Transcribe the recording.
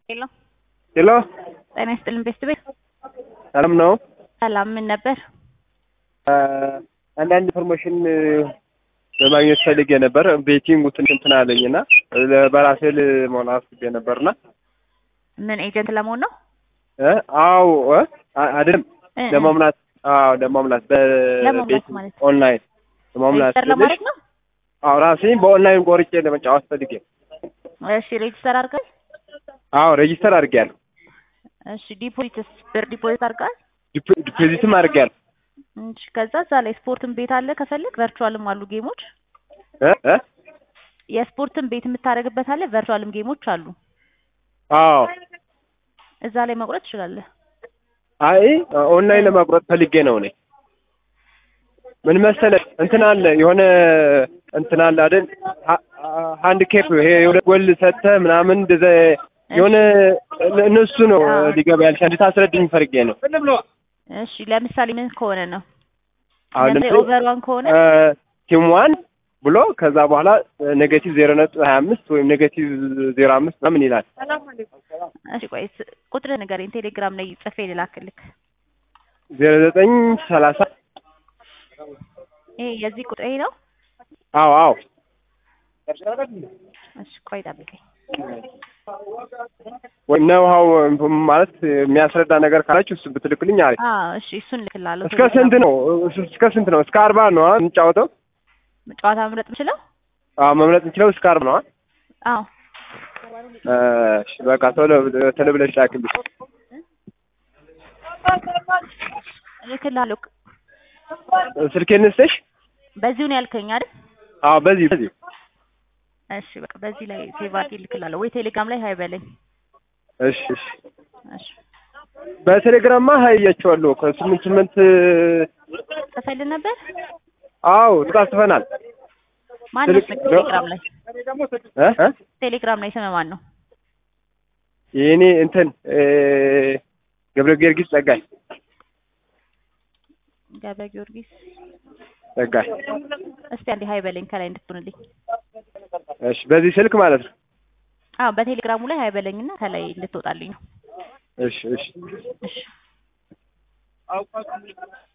ሄሎ ሄሎ ጤና ይስጥልን ቤስት ቤት ሰላም ነው? ሰላም ምን ነበር? አንዳንድ ኢንፎርሜሽን ለማግኘት ፈልጌ ነበር። ቤቲንግ እንትን እንትን አለኝ እና በራሴ ልሞላ አስቤ ነበርና ምን ኤጀንት ለመሆን ነው? እ አዎ እ አይደለም እ- እ- ለመሙላት አዎ ለመሙላት ለመሙላት በቤት ማለት ኦንላይን ለመሙላት ሬጅስተር ለማድረግ ነው? አዎ ራሴን በኦንላይን ቆርጬ ለመጫወት ፈልጌ እሺ ሬጅስተር አድርገል? አዎ ሬጂስተር አድርጌያለሁ። እሺ ዲፖዚትስ ብር ዲፖዚት አድርገል? ዲፖ- ዲፖዚትም አድርጌያለሁ። እሺ ከዛ እዛ ላይ ስፖርትን ቤት አለ ከፈለግ ቨርቹዋልም አሉ ጌሞች እ እ የስፖርትን ቤት የምታደርግበት አለ ቨርቹዋልም ጌሞች አሉ አዎ እዛ ላይ መቁረጥ ትችላለህ አይ ኦንላይን ለማቁረጥ ፈልጌ ነው እኔ ምን መሰለህ እንትን አለ የሆነ እንትን አለ አይደል ሀ- ሃንድ ኬፕ ይሄ የሁለት ጎል ሰጥተህ ምናምን እንደዛ የሆነ እነሱ ነው አዎ። ሊገባ ያልሽ እንድታስረድኝ ፈልጌ ነው እሺ ለምሳሌ ምን ከሆነ ነው አሁን ለምሳሌ ለምሳሌ ኦቨር ዋን ከሆነ ቲም ዋን ብሎ ከዛ በኋላ ኔጌቲቭ ዜሮ ነጥብ ሀያ አምስት ወይም ኔጌቲቭ ዜሮ አምስት ምናምን ይላል እሺ ቆይ ስ- ቁጥር ንገረኝ ቴሌግራም ላይ ጽፌ ልላክልክ ዜሮ ዘጠኝ ሰላሳ ይሄ የዚህ ቁጥር ይሄ ነው አዎ አዎ እሺ ቆይ ጠብቀኝ ወይም ነውሀው ማለት የሚያስረዳ ነገር ካላችሁ እሱ ብትልክልኝ አሪፍ አዎ እሺ እሱን ልክላለሁ እስከ ስንት ነው እስከ ስንት ነው እስከ አርባ ነው የምንጫወተው ጨዋታ መምረጥ የምችለው አዎ መምረጥ እንችለው እስከ አርባ ነው አዎ እሺ በቃ ቶሎ ቶሎ ብለሽ ላክልኝ እልክልሃለሁ ስልኬን ስጥሽ በዚሁ ነው ያልከኝ አይደል አዎ በዚህ በዚህ እሺ በቃ በዚህ ላይ ሴቭ አድርጌ እልክልሃለሁ ወይ ቴሌግራም ላይ ሀይ በለኝ እሺ እሺ እሺ በቴሌግራምማ ሀያቸዋለሁ ከስምንት ስምንት ጽፈልህ ነበር አዎ ተጻጽፈናል ማን ነው ስምህ ቴሌግራም ላይ እ እ ቴሌግራም ላይ ስምህ ማን ነው የእኔ እንትን ገብረ ጊዮርጊስ ጸጋይ ገብረ ጊዮርጊስ ጸጋይ እስቲ አንዴ ሀይ በለኝ ከላይ እንድትሆንልኝ እሺ በዚህ ስልክ ማለት ነው አዎ በቴሌግራሙ ላይ ሀይ በለኝና ከላይ እንድትወጣልኝ ነው እሺ እሺ እሺ